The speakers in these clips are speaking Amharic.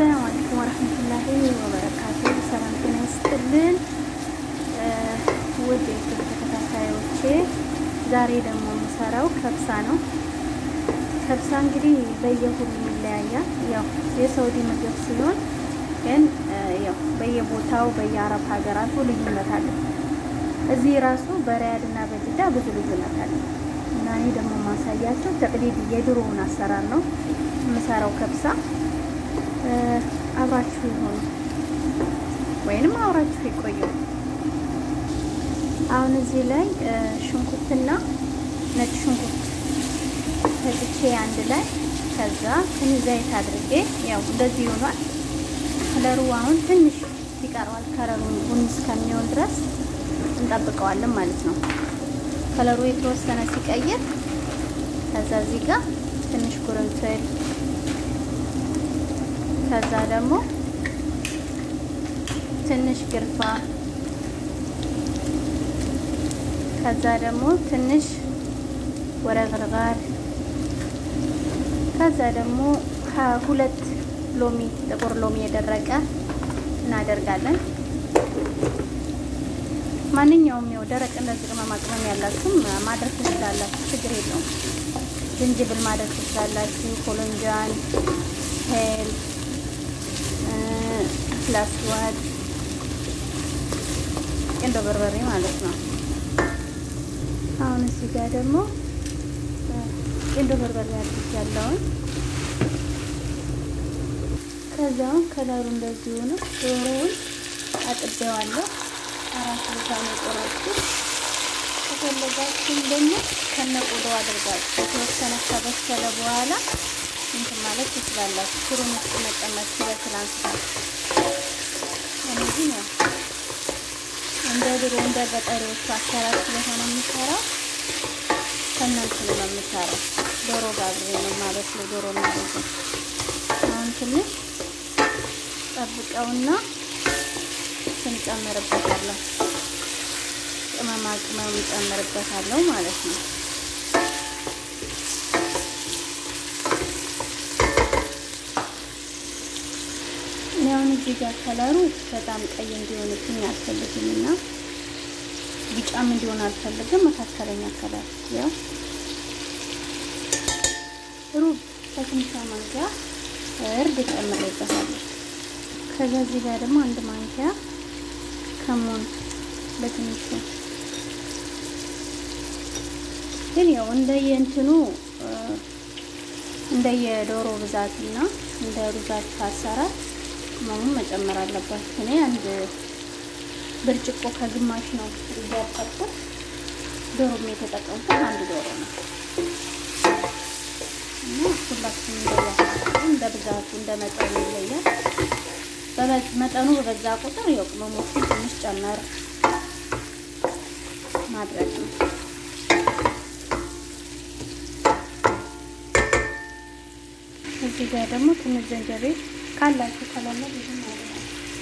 አሰላሙ አለይኩም ወረህመቱላሂ ወበረካቱ። ሰላም ጤና ይስጥልን ውድ የዩቱብ ተከታታዮቼ፣ ዛሬ ደግሞ የምሰራው ከብሳ ነው። ከብሳ እንግዲህ በየሁሉም ይለያያል። ያው የሳውዲ ምግብ ሲሆን ግን ያው በየቦታው በየአረብ ሀገራቱ ልዩነት አለ። እዚህ ራሱ በሪያድ እና በጅዳ ብዙ ልዩነት አለ እና እኔ ደግሞ ማሳያቸው ተቅሊድ የድሮውን አሰራር ነው የምሰራው ከብሳ አብራችሁ ይሆኑ ወይንም አብራችሁ ይቆዩ። አሁን እዚህ ላይ ሽንኩርትና ነጭ ሽንኩርት ፈጭቼ አንድ ላይ ከዛ ትንሽ ዘይት አድርጌ ያው እንደዚህ ይሆናል። ከለሩ አሁን ትንሽ ይቀረዋል። ከለሩ ቡኒ እስከሚሆን ድረስ እንጠብቀዋለን ማለት ነው። ከለሩ የተወሰነ ሲቀይር ከዛ እዚህ ጋር ትንሽ ጉርንፍል ከዛ ደግሞ ትንሽ ግርፋ ከዛ ደግሞ ትንሽ ወረግርጋር ከዛ ደግሞ ሁለት ሎሚ ጥቁር ሎሚ የደረቀ እናደርጋለን። ማንኛውም ያው ደረቅ እንደዚህ ቅመማ ቅመም ያላችሁም ማድረግ ትችላላችሁ፣ ችግር የለውም። ዝንጅብል ማድረግ ትችላላችሁ። ኮሎንጃን ሄል ላስዋድ ቄንዶ በርበሬ ማለት ነው። አሁን እዚህ ጋር ደግሞ ቄንዶ በርበሬ አድርግ ያለውን ከዛውን ከለሩ እንደዚህ ሆነ። ዶሮውን አጥቤዋለሁ። አራት ቦታ ነው የቆረጥኩት። ከፈለጋችሁም ደግሞ ከነቆዳው አድርጋችሁ የተወሰነ ከበሰለ በኋላ እንትን ማለት ትችላላችሁ። ፍሩን ውስጥ መቀመጥ ሲበስል አንስታችሁ እነዚህ ነው እንደ ድሮ እንደ ገጠሪዎቹ አሰራር ስለሆነ የምሰራው ከእናንት ነው የምሰራው። ዶሮ ጋብሬ ነው ማለት ነው። ዶሮ ማለት ነው። አሁን ትንሽ ጠብቀውና ስንጨምርበታለሁ ቅመማ ቅመም ጨምርበታለሁ ማለት ነው። ያውን እዚህ ጋር ከለሩ በጣም ቀይ እንዲሆንብኝ አልፈልግም እና ቢጫም እንዲሆን አልፈልግም። መካከለኛ ከለር ያው ሩብ በትንሿ ማንኪያ እርድ ጨምሬበታለሁ። ከዛ እዚህ ጋር ደግሞ አንድ ማንኪያ ከሞን በትንሹ ግን ያው እንደየእንትኑ እንደየዶሮ ብዛትና እንደ ሩዛችሁ አሰራር ቅመሙን መጨመር አለባችሁ። እኔ አንድ ብርጭቆ ከግማሽ ነው እያጠቁት ዶሮም የተጠቀምኩት አንድ ዶሮ ነው እና ሁላችሁም እንደያችሁ እንደ ብዛቱ እንደ መጠኑ ይለያል። መጠኑ በበዛ ቁጥር ያው ቅመሞቹን ትንሽ ጨመር ማድረግ ነው። እዚህ ጋር ደግሞ ትንሽ ዘንጀቤል ካላችሁ ከሌለ ብዙም አይደለም።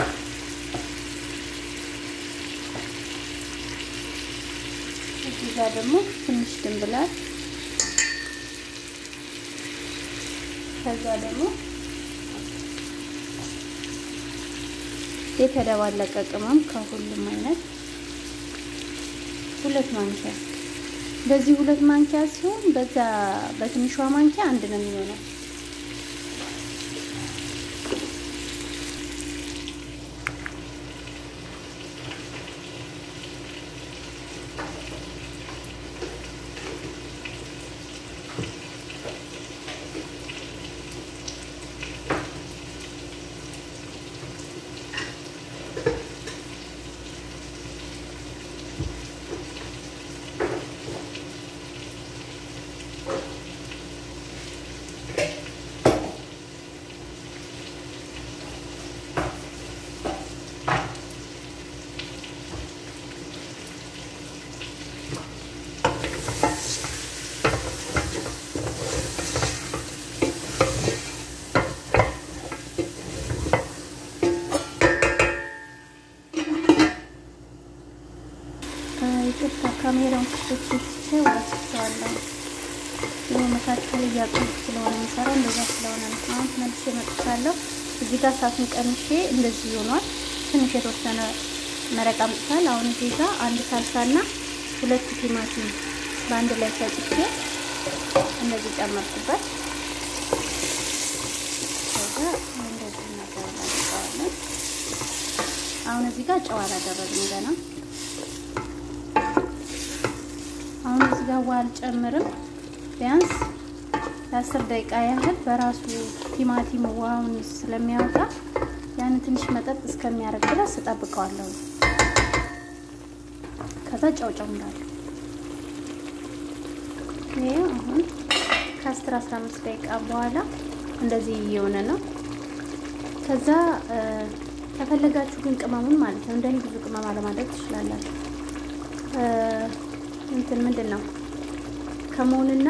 እዚህ ጋር ደግሞ ትንሽ ድንብላል ከዛ ደግሞ የተደባለቀ ቅመም ከሁሉም አይነት ሁለት ማንኪያ በዚህ ሁለት ማንኪያ ሲሆን በዛ በትንሿ ማንኪያ አንድ ነው የሚሆነው። ይቅርታ ካሜራውን ክፍቶች ትቼ ወስቸዋለሁ። ይህ መካከል እያቆምኩ ስለሆነ የሚሰራው እንደዛ ስለሆነ ነው። አሁን መልሼ መጥቻለሁ። እዚህ ጋር እሳቱን ቀንሼ እንደዚህ ሆኗል። ትንሽ የተወሰነ መረቅ አምጥቷል። አሁን እዚህ ጋር አንድ ሳልሳና ሁለት ቲማቲም በአንድ ላይ ፈጭቼ እንደዚህ ጨመርኩበት። ከዛ እንደዚህ እናደርጋለን። አሁን እዚህ ጋር ጨው አላደረግንም ገና። አሁን እዚህ ጋር ውሃ አልጨምርም። ቢያንስ ለአስር ደቂቃ ያህል በራሱ ቲማቲም ውሃውን ስለሚያወጣ ያን ትንሽ መጠጥ እስከሚያደርግ ድረስ እጠብቀዋለሁ። ከዛ ጨው ጨምራለሁ። ይሄ አሁን ከአስር አስራ አምስት ደቂቃ በኋላ እንደዚህ እየሆነ ነው። ከዛ ከፈለጋችሁ ግን ቅመሙን ማለት ነው እንደኔ ብዙ ቅመም አለማድረግ ትችላላችሁ። እንትን ምንድን ነው ከመሆንና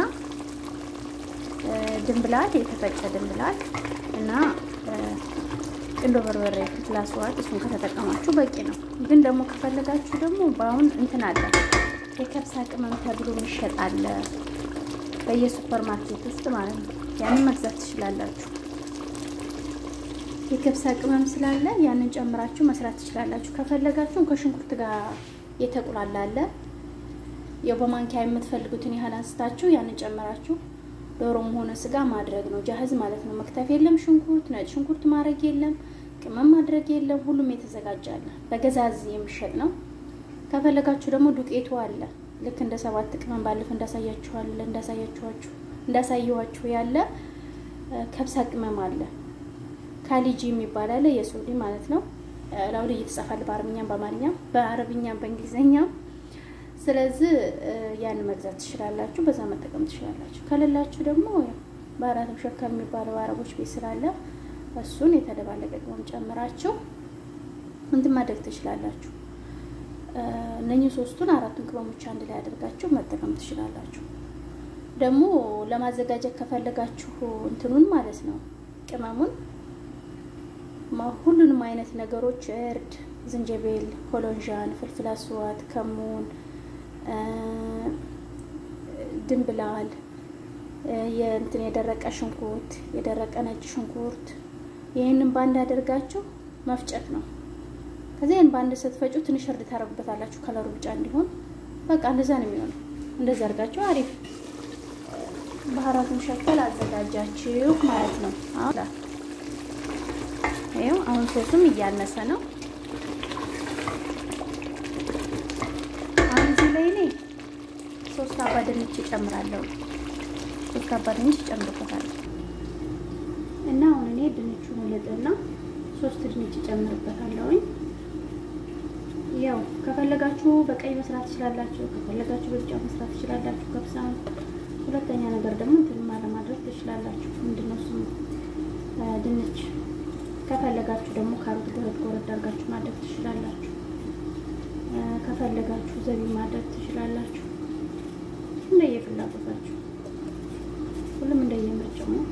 ድንብላል የተፈጨ ድንብላል እና ቁንዶ በርበሬ ፍላስዋት እሱን ከተጠቀማችሁ በቂ ነው። ግን ደግሞ ከፈለጋችሁ ደግሞ በአሁን እንትን አለ የከብሳ ቅመም ተብሎ የሚሸጥ አለ በየሱፐር ማርኬት ውስጥ ማለት ነው። ያንን መግዛት ትችላላችሁ። የከብሳ ቅመም ስላለ ያንን ጨምራችሁ መስራት ትችላላችሁ። ከፈለጋችሁ ከሽንኩርት ጋር የተቁላላ አለ። ያው በማንኪያ የምትፈልጉትን ያህል አንስታችሁ ያንን ጨምራችሁ ዶሮም ሆነ ስጋ ማድረግ ነው። ጃህዝ ማለት ነው። መክተፍ የለም ሽንኩርት፣ ነጭ ሽንኩርት ማድረግ የለም፣ ቅመም ማድረግ የለም። ሁሉም የተዘጋጀ አለ። በገዛዝ የሚሸጥ ነው። ከፈለጋችሁ ደግሞ ዱቄቱ አለ። ልክ እንደ ሰባት ቅመም ባለፈ እንዳሳያችኋል እንዳሳያችኋችሁ እንዳሳየኋችሁ ያለ ከብሳ ቅመም አለ። ካሊጂ የሚባል አለ የሱዲ ማለት ነው። ላው ላይ እየተጻፋል በአረብኛም በአማርኛም በአረብኛም በእንግሊዘኛም ስለዚህ ያን መግዛት ትችላላችሁ፣ በዛ መጠቀም ትችላላችሁ። ከሌላችሁ ደግሞ በአራትም ሸካ የሚባለው አረቦች ቤት ስላለ እሱን የተደባለቀ ቅመም ጨምራችሁ እንትን ማድረግ ትችላላችሁ። እነኚህ ሶስቱን አራቱን ቅመሞች አንድ ላይ አድርጋችሁ መጠቀም ትችላላችሁ። ደግሞ ለማዘጋጀት ከፈለጋችሁ እንትኑን ማለት ነው ቅመሙን ሁሉንም አይነት ነገሮች እርድ፣ ዝንጀቤል፣ ኮሎንዣን፣ ፍልፍል አስዋት፣ ከሙን ድንብላል የእንትን የደረቀ ሽንኩርት የደረቀ ነጭ ሽንኩርት ይህንን በአንድ አድርጋችሁ መፍጨት ነው። ከዚያ ይህን በአንድ ስትፈጩ ትንሽ እርድ ታረጉበታላችሁ ከለሩ ብጫ እንዲሆን። በቃ እንደዛ ነው የሚሆነው። እንደዛ አድርጋችሁ አሪፍ ባህራቱን ሸከል አዘጋጃችሁ ማለት ነው። ይኸው አሁን ሶሱም እያነሰ ነው። አሁን እዚህ ላይ እኔ ሶስት አባ ድንች እጨምራለሁ። ሶስት አባ ድንች እጨምርበታለሁ እና አሁን እኔ ድንቹን ልጥና ሶስት ድንች እጨምርበታለሁኝ። ያው ከፈለጋችሁ በቀይ መስራት ትችላላችሁ፣ ከፈለጋችሁ በቢጫ መስራት ትችላላችሁ። ከብሳ ሁለተኛ ነገር ደግሞ እንትን ለማድረግ ትችላላችሁ። ምንድነው ስሙ ድንች ከፈለጋችሁ ደግሞ ካሮት ጎረድ ጎረድ አድርጋችሁ ማድረግ ትችላላችሁ። ከፈለጋችሁ ዘቢ ማድረግ ትችላላችሁ። እንደየፍላጎታችሁ ሁሉም እንደየምርጫው ነው።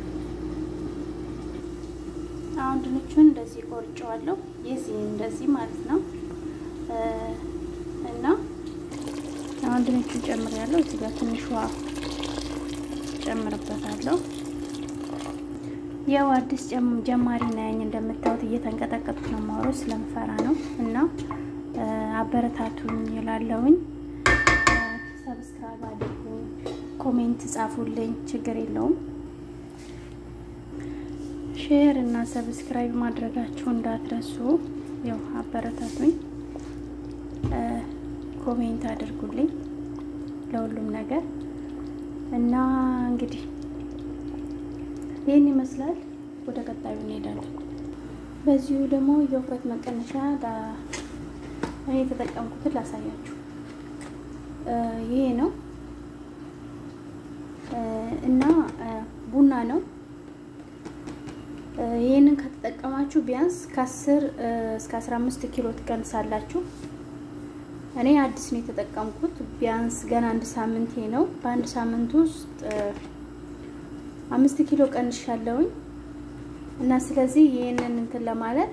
አሁን ድንቹን እንደዚህ ቆርጬዋለሁ። የዚህ እንደዚህ ማለት ነው እና አሁን ድንቹን ጨምሬያለሁ። እዚህ ጋር ትንሽ ውሃ ጨምርበታለሁ። ያው አዲስ ጀማሪ ነኝ እንደምታዩት እየተንቀጠቀጥኩ ነው የማወራው ስለምፈራ ነው። እና አበረታቱኝ ይላለውኝ። ሰብስክራይብ አድርጉ፣ ኮሜንት ጻፉልኝ፣ ችግር የለውም። ሼር እና ሰብስክራይብ ማድረጋችሁ እንዳትረሱ። ያው አበረታቱኝ፣ ኮሜንት አድርጉልኝ ለሁሉም ነገር እና እንግዲህ ይህን ይመስላል። ወደ ቀጣዩ እንሄዳለን። በዚሁ ደግሞ የውፍረት መቀነሻ እኔ የተጠቀምኩትን ላሳያችሁ። ይሄ ነው እና ቡና ነው። ይህንን ከተጠቀማችሁ ቢያንስ ከአስር እስከ አስራ አምስት ኪሎ ትቀንሳላችሁ። እኔ አዲስ ነው የተጠቀምኩት። ቢያንስ ገና አንድ ሳምንቴ ነው። በአንድ ሳምንት ውስጥ አምስት ኪሎ ቀንሻለሁኝ እና ስለዚህ ይህንን እንትን ለማለት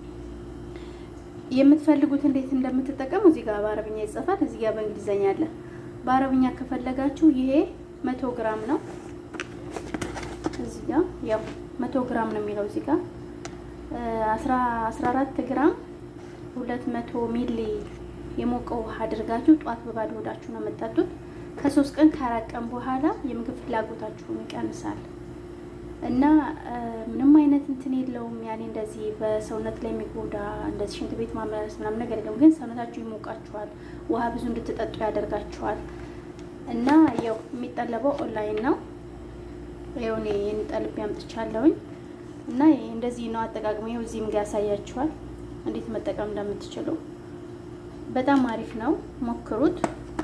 የምትፈልጉት እንዴት እንደምትጠቀሙ እዚህ ጋር በአረብኛ ይጽፋል፣ እዚህ ጋር በእንግሊዘኛ አለ። በአረብኛ ከፈለጋችሁ ይሄ መቶ ግራም ነው። እዚህ ጋር ያው መቶ ግራም ነው የሚለው እዚህ ጋር አስራ አራት ግራም ሁለት መቶ ሚሊ የሞቀ ውሃ አድርጋችሁ ጧት በባዶ ሆዳችሁ ነው የምጠጡት። ከሶስት ቀን ከአራት ቀን በኋላ የምግብ ፍላጎታችሁን ይቀንሳል እና ምንም አይነት እንትን የለውም። ያኔ እንደዚህ በሰውነት ላይ የሚጎዳ እንደዚህ ሽንት ቤት ማመላለስ ምናምን ነገር የለውም። ግን ሰውነታችሁ ይሞቃችኋል፣ ውሃ ብዙ እንድትጠጡ ያደርጋችኋል። እና ያው የሚጠለበው ኦንላይን ነው። ያው እኔ ጠልቤ አምጥቻለሁኝ እና እንደዚህ ነው አጠቃቅሞ። ይኸው እዚህም ጋር ያሳያችኋል እንዴት መጠቀም እንደምትችሉ። በጣም አሪፍ ነው፣ ሞክሩት።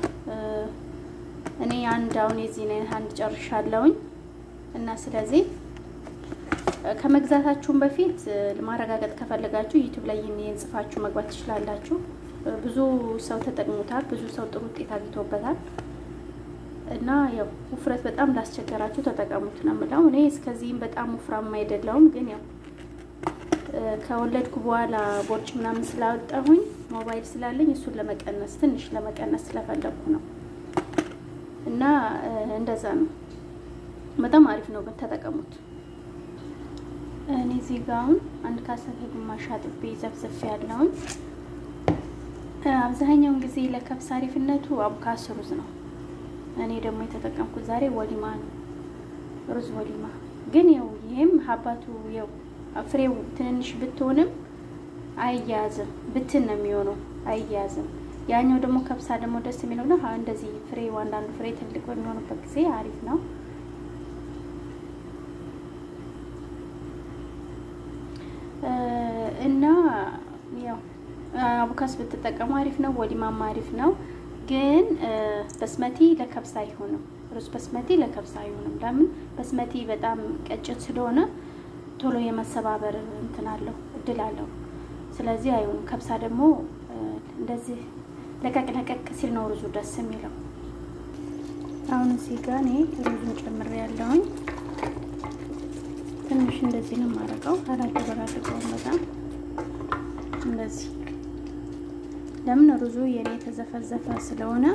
እኔ አንድ አሁን የዚህን አይነት አንድ ጨርሻለሁኝ እና ስለዚህ ከመግዛታችሁም በፊት ለማረጋገጥ ከፈለጋችሁ ዩቲዩብ ላይ ይህን ጽፋችሁ መግባት ትችላላችሁ። ብዙ ሰው ተጠቅሞታል፣ ብዙ ሰው ጥሩ ውጤት አግኝቶበታል። እና ያው ውፍረት በጣም ላስቸገራችሁ ተጠቀሙት ነው የምለው። እኔ እስከዚህም በጣም ወፍራም አይደለሁም፣ ግን ያው ከወለድኩ በኋላ ቦርጭ ምናምን ስላወጣሁኝ ሞባይል ስላለኝ እሱን ለመቀነስ ትንሽ ለመቀነስ ስለፈለግኩ ነው። እና እንደዛ ነው። በጣም አሪፍ ነው፣ ግን ተጠቀሙት። እኔ እዚህ ጋር አሁን አንድ ካሳ ከግማሽ አጥቤ ዘፍዘፍ ያለውን አብዛኛውን ጊዜ ለከብስ አሪፍነቱ አቡካስ ሩዝ ነው። እኔ ደግሞ የተጠቀምኩት ዛሬ ወሊማ ነው፣ ሩዝ ወሊማ። ግን ያው ይሄም ሀባቱ ያው ፍሬው ትንንሽ ብትሆንም አይያያዝም፣ ብትን ነው የሚሆነው፣ አይያያዝም። ያኛው ደግሞ ከብሳ ደግሞ ደስ የሚለው ነው እንደዚህ ፍሬው አንዳንዱ ፍሬ ትልቅ በሚሆኑበት ጊዜ አሪፍ ነው። እና ያው አቡካስ ብትጠቀሙ አሪፍ ነው። ወሊማማ አሪፍ ነው። ግን በስመቲ ለከብሳ አይሆንም። ሩዝ በስመቲ ለከብሳ አይሆንም። ለምን? በስመቲ በጣም ቀጭን ስለሆነ ቶሎ የመሰባበር እንትን አለው እድል አለው። ስለዚህ አይሆንም። ከብሳ ደግሞ እንደዚህ ለቀቅ ለቀቅ ሲል ነው ሩዙ ደስ የሚለው። አሁን እዚህ ጋር እኔ ሩዙን ጨምሬ ያለውኝ ትንሽ እንደዚህ ነው የማደርገው። አላደበላልቀውም በጣም እንደዚህ ለምን ሩዙ የኔ የተዘፈዘፈ ስለሆነ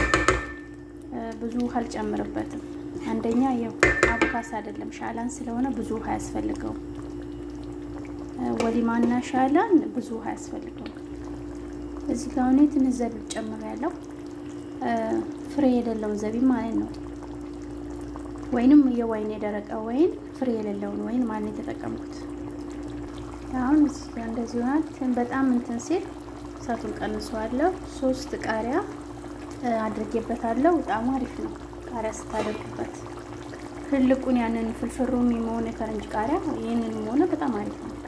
ብዙ ውሃ አልጨምርበትም። አንደኛ ያው አቡካስ አይደለም ሻላን ስለሆነ ብዙ ውሃ አያስፈልገውም። ወሊማና ሻላን ብዙ ውሃ አያስፈልገውም። እዚህ ጋር እኔ ትንሽ ዘቢብ ጨምሬያለሁ። ፍሬ የሌለውን ዘቢብ ማለት ነው። ወይንም የወይን የደረቀ ወይን ፍሬ የሌለውን ወይን ማለት የተጠቀምኩት። አሁን እዚህ ጋር እንደዚህ ሆናል። በጣም እንትን ሲል እሳቱን ቀንሰዋለሁ። ሶስት ቃሪያ አድርጌበታለሁ። በጣም አሪፍ ነው ቃሪያ ስታደርጉበት። ትልቁን ያንን ፍልፍሩም የመሆን የፈረንጅ ቃሪያ ይህንን ሆነ በጣም አሪፍ ነው።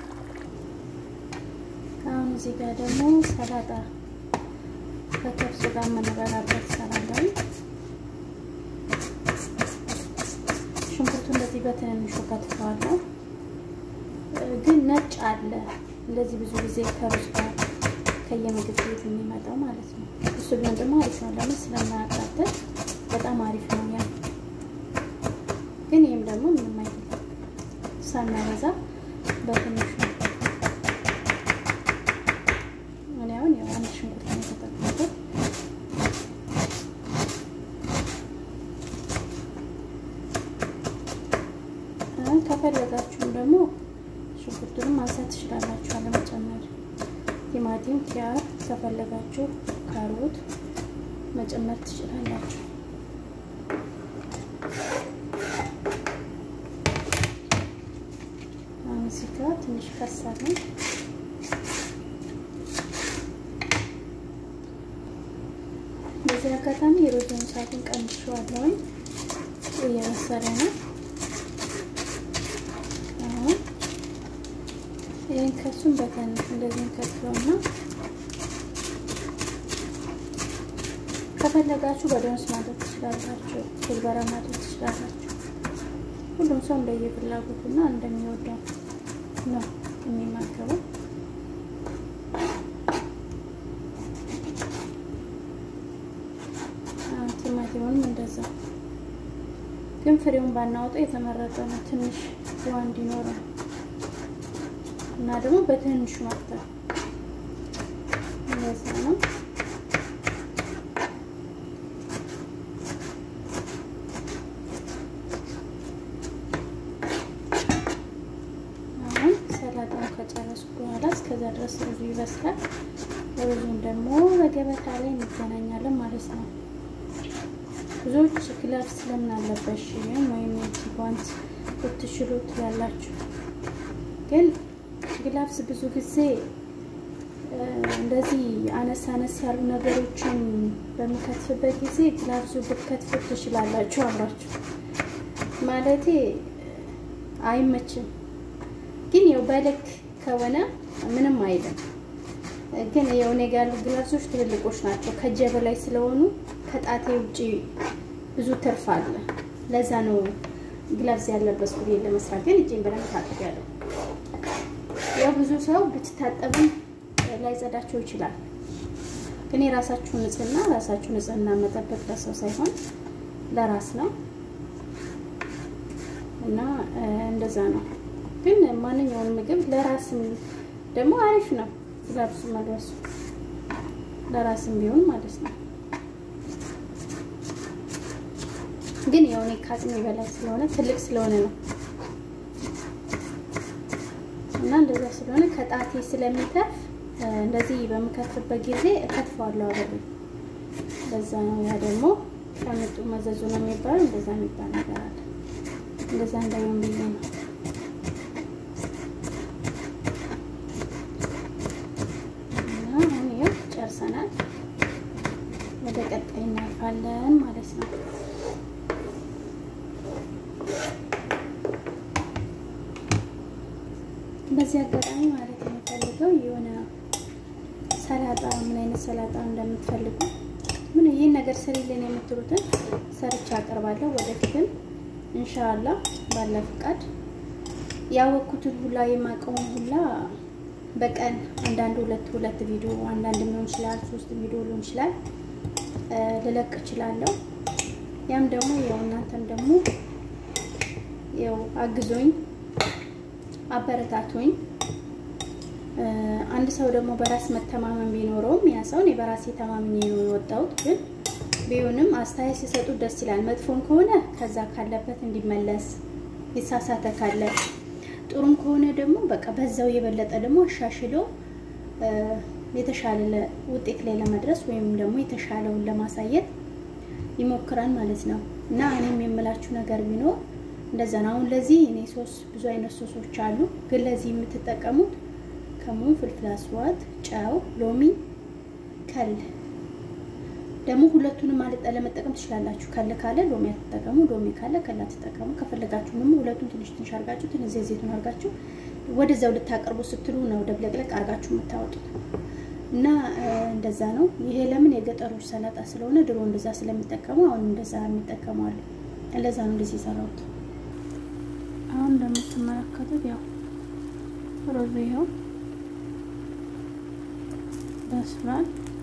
አሁን እዚህ ጋር ደግሞ ሰላጣ ከከብሱ ጋር የምንበላበት ሰላጣ ሽንኩርቱ እንደዚህ በትንንሹ ከትፈዋለሁ። ግን ነጭ አለ እንደዚህ ብዙ ጊዜ ከሩዝ ጋር ከየምግብ ቤት የሚመጣው ማለት ነው። እሱ ቢሆን ደግሞ አሪፍ ነው። ለምን ስለማያቃጥል በጣም አሪፍ ነው። ያ ግን ይህም ደግሞ ምንም አይደለም ሳናበዛ በትንሹ እኔ አሁን ያው አንድ ሽንኩርት ነው የተጠቀምኩት። ከፈለጋችሁም ደግሞ ሽንኩርቱንም ማንሳት ትችላላችሁ አለመጨመር። ቲማቲም፣ ኪያር ከፈለጋችሁ ካሮት መጨመር ትችላላችሁ። አሁን እዚህ ጋር ትንሽ ፈሳለን። በዚህ አጋጣሚ የሮዝን ሰዓቱን ቀንሼዋለሁኝ። እየበሰለ ነው። አሁን ይህን ከሱም በትንሽ እንደዚህ ከፍለውና ከፈለጋችሁ በዶንስ ማድረግ ትችላላችሁ፣ ኩልበራ ማድረግ ትችላላችሁ። ሁሉም ሰው እንደየፍላጎቱና እንደሚወደው ነው የሚመገበው። ቲማቲሙንም እንደዛ ግን ፍሬውን ባናወጣው የተመረጠ ነው። ትንሽ ውሃ እንዲኖረው እና ደግሞ በትንሹ መክተፍ እንደዛ ነው። አሁን ሰላጣ አሁን ከጨረስኩ በኋላ እስከዛ ድረስ ሩዙ ይበስላል። ሩዙን ደግሞ በገበታ ላይ እንገናኛለን ማለት ነው። ብዙዎች ግላቭስ ስለምን አለበሽ ወይም የእጅ ጓንት ብትችሉት ያላችሁ፣ ግን ግላቭስ ብዙ ጊዜ እንደዚህ አነስ አነስ ያሉ ነገሮችን በምከትፍበት ጊዜ ግላቭሱ ብትከትፉት ትችላላችሁ አብራችሁ ማለቴ አይመችም። ግን ያው በልክ ከሆነ ምንም አይልም። ግን ያው እኔ ጋር ያሉ ግላቭሶች ትልልቆች ናቸው። ከእጄ በላይ ስለሆኑ ከጣቴ ውጪ ብዙ ትርፍ አለ። ለዛ ነው ግላቭስ ያለበት ሱሪ ለመስራት። ግን እጄን በደንብ ታጥቤያለሁ። ያው ብዙ ሰው ብትታጠብም ላይጸዳቸው ይችላል። ግን የራሳችሁ ንጽህና ራሳችሁ ንጽህና መጠበቅ ለሰው ሳይሆን ለራስ ነው እና እንደዛ ነው። ግን ማንኛውንም ምግብ ለራስም ደግሞ አሪፍ ነው ግላቭስ መልበሱ ለራስም ቢሆን ማለት ነው። ግን ያው እኔ ከአቅሜ በላይ ስለሆነ ትልቅ ስለሆነ ነው እና እንደዛ ስለሆነ ከጣቴ ስለሚተርፍ እንደዚህ በምከትፍበት ጊዜ እከትፈዋለሁ አብሬ። እንደዛ ነው። ያ ደግሞ ከምጡ መዘዙ ነው የሚባለው። እንደዛ የሚባል ነገር አለ። እንደዛ እንዳይሆን ብዬ ነው። እና አሁን ይኸው ጨርሰናል። ወደ ቀጣይ እናልፋለን ማለት ነው። በዚህ አጋጣሚ ማለት የምፈልገው የሆነ ሰላጣ ምን አይነት ሰላጣ እንደምትፈልጉ ምን ይህን ነገር ስሪልን የምትሉትን ሰርቻ አቀርባለሁ። ወደፊትም እንሻላ ባለ ፍቃድ ያወቅኩትን ሁላ የማውቀውን ሁላ በቀን አንዳንድ ሁለት ሁለት ቪዲዮ አንዳንድ ሊሆን ይችላል፣ ሶስት ቪዲዮ ሊሆን ይችላል ልለቅ እችላለሁ። ያም ደግሞ ያው እናንተም ደግሞ ያው አግዞኝ አበረታቶኝ አንድ ሰው ደግሞ በራስ መተማመን ቢኖረውም ያ ሰው እኔ በራሴ ተማምኜ ነው የወጣሁት። ግን ቢሆንም አስተያየት ሲሰጡት ደስ ይላል። መጥፎም ከሆነ ከዛ ካለበት እንዲመለስ የተሳሳተ ካለ ጥሩም ከሆነ ደግሞ በቃ በዛው የበለጠ ደግሞ አሻሽሎ የተሻለ ውጤት ላይ ለመድረስ ወይም ደግሞ የተሻለውን ለማሳየት ይሞክራል ማለት ነው እና እኔም የምላችሁ ነገር ቢኖር እንደዛ ነው። አሁን ለዚህ እኔ ሶስ ብዙ አይነት ሶሶች አሉ። ግን ለዚህ የምትጠቀሙት ከሙን፣ ፍልፍል አስዋት፣ ጨው፣ ሎሚ፣ ከል ደግሞ ሁለቱንም ማለት ለመጠቀም ትችላላችሁ። ከል ካለ ሎሚ አትጠቀሙ፣ ሎሚ ካለ ከል አትጠቀሙ። ከፈለጋችሁ ደግሞ ሁለቱን ትንሽ ትንሽ አርጋችሁ ትንሽ ዘይት ዘይቱን አርጋችሁ ወደዛው ልታቀርቡ ስትሉ ነው ደብለቅለቅ አርጋችሁ የምታወጡት እና እንደዛ ነው። ይሄ ለምን የገጠሮች ሰላጣ ስለሆነ ድሮ እንደዛ ስለሚጠቀሙ አሁን እንደዛ የሚጠቀሙ አሉ። ለዛ ነው እንደዚህ የሰራሁት። አሁን እንደምትመለከቱት ያው ሩዙ ይኸው በስሏል።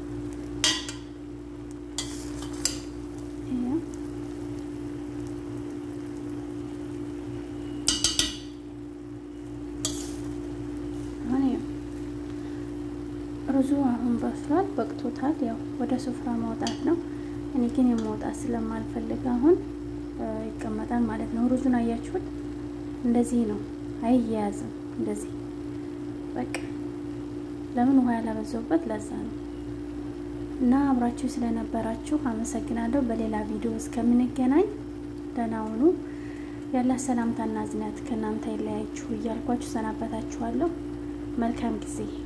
ሩዙ አሁን በስሏል፣ በቅቶታል። ያው ወደ ሱፍራ ማውጣት ነው። እኔ ግን የማውጣት ስለማልፈልግ አሁን ይቀመጣል ማለት ነው። ሩዙን አያችሁት? እንደዚህ ነው፣ አይያያዝም። እንደዚህ በቃ ለምን ውሃ ያላበዛውበት ለዛ ነው። እና አብራችሁ ስለነበራችሁ አመሰግናለሁ። በሌላ ቪዲዮ እስከምንገናኝ ደህና ሁኑ። ያላ ሰላምታና እዝነት ከእናንተ የለያችሁ እያልኳችሁ ሰናበታችኋለሁ። መልካም ጊዜ